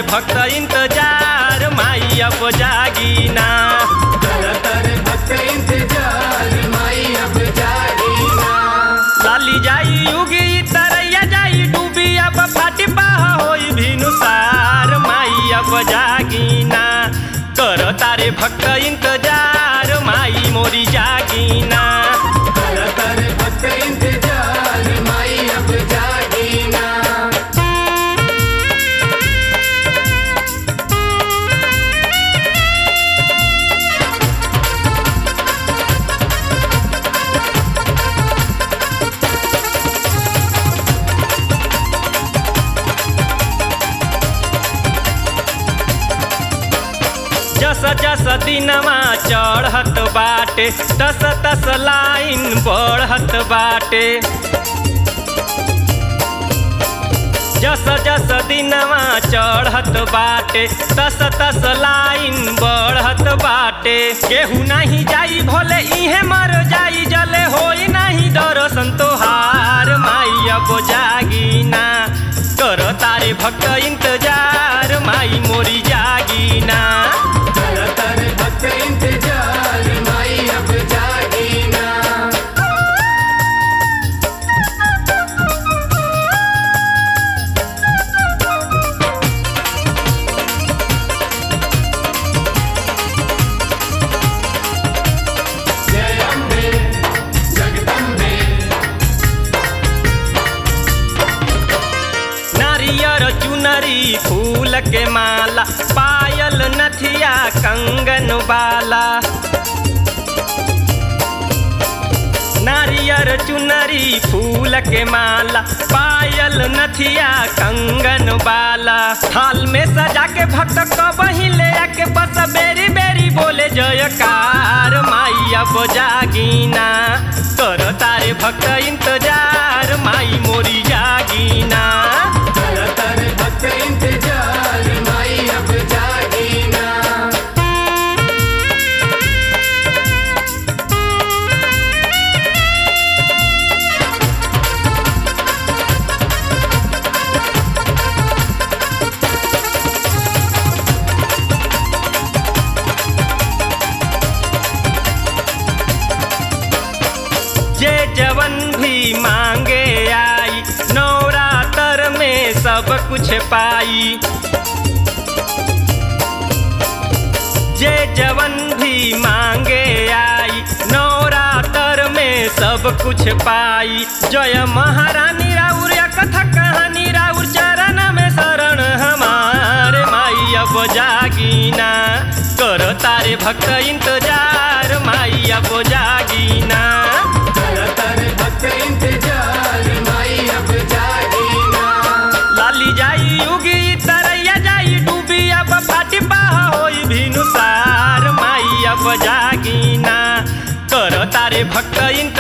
भक्त इंतजार माई अब जागीना करतर भक्त इंतजार माई अब जागीना लाली जाई उगी तरैया जाई डूबी अब फाटी बाह होई भिनुसार माई अब जागीना कर तारे भक्त इंतजार माई मोरी जागीना करतर भक्त इंतजार माई अब जागीना जस जस दिनमा चढ़त बाटे तस तस लाइन बढ़त बाटे जस जस दिनमा चढ़त बाटे तस तस लाइन बढ़त बाटे केहू नहीं जाई भोले इहे मर जाई जले होई नहीं दर्शन तोहार माई अब जागीना कर तारे भक्त इंतजार माई मोरी जागीना करतर भक्त इंतजार माई अब जागीना जय अम्बे जगदम्बे नारियर चुनरी फूल के माला पायल नथिया कंगन बाला नारियर चुनरी फूल के माला पायल नथिया कंगन बाला थाल में सजा के भक्त कबही ले आके बस बेरी बेरी बोले जयकार माई अब जागीना कर तारे भक्त इंतजार माई मोरी जागीना करतर भक्त इंतजार माई अब जागीना जे जवन भी मांगे आई नवरात्र में सब कुछ पाई जे जवन भी मांगे आई नवरात्र में सब कुछ पाई जय महारानी राउर या कथा कहानी राउर चरण में शरण हमारे माई अब जागीना कर तारे भक्त इंतजार माई अब जागीना करतर भक्त इंतजार माई अब जागीना लाली जाई उगी तरैया जाई डूबी अब फाटी बाह होई भिनुसार माई अब जागीना कर तारे भक्त इंतजार